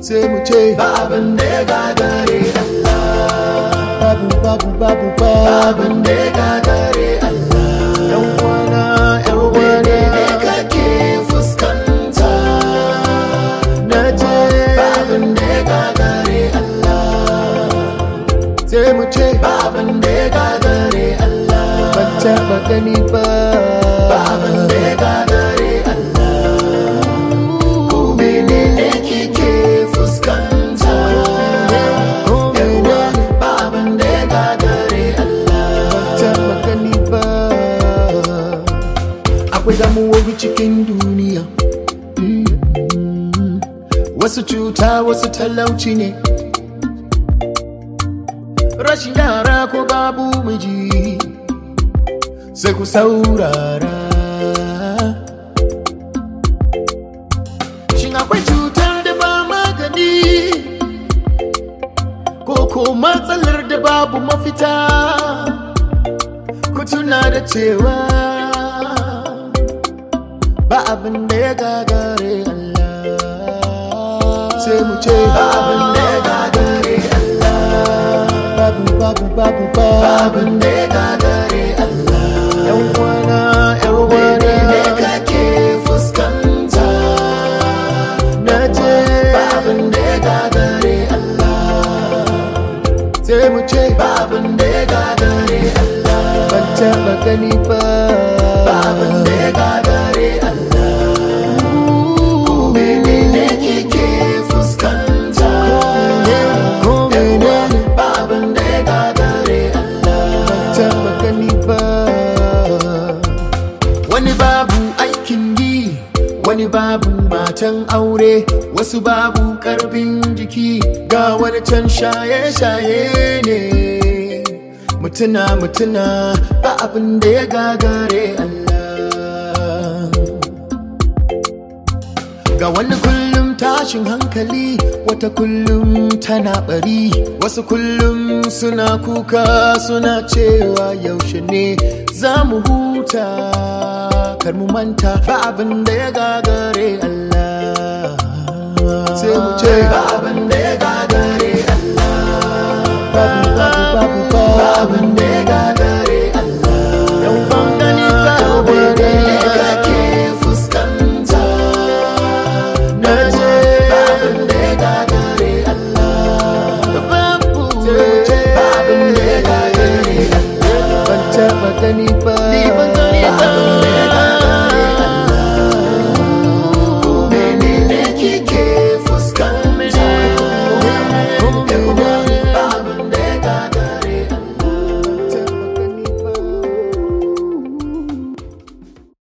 sai mu ce ba abin da ya gagare Allah babu babu babu ba babu abin da ya gagare Allah yan wana yan mene ne wana kake fuskanta na ce ba abin da ya gagare Allah sai mu ce ba abin da ya gagare Allah ban taɓa gani ba ba abin da ya gagare Allah ko mene ne kike fuskanta ko yawa mene ba abin da ya gagare Allah taɓa gani ba akwai damuwoyi cikin duniya Mm. wasu cuta wasu talauci ne rashin yara ko babu miji sai ku saurara shin akwai cutar da ba magani ko ko matsalar da babu mafita ku tuna da cewa ba abin da ya gagare Allah sai mu ce ba abin da ya gagare Allah babu babu babu ba babu abin da ya gagare Allah yan wana yan mene ne wana kake fuskanta na ce ba abin da ya gagare Allah sai mu ce ba abin da ya gagare Allah ban taɓa gani ba ba abin da ya gagare Allah ko mene ne kike fuskanta ko mene ba abin da ya gagare Allah taɓa gani ba wani babu aikin yi wani babu matan aure wasu babu karfin jiki ga wani can shaye-shaye ne mutuna mutuna ba abin da ya gagare Allah ga wani kullum tashin hankali wata kullum tana bari wasu kullum suna kuka suna cewa yaushe ne za mu huta kar mu manta ba abin da ya gagare Allah sai mu ce ba abin da ya gagare Allah babu babu babu ba babu abin da ya gagare Allah yan bangani ka mene ne wani kake fuskanta na ce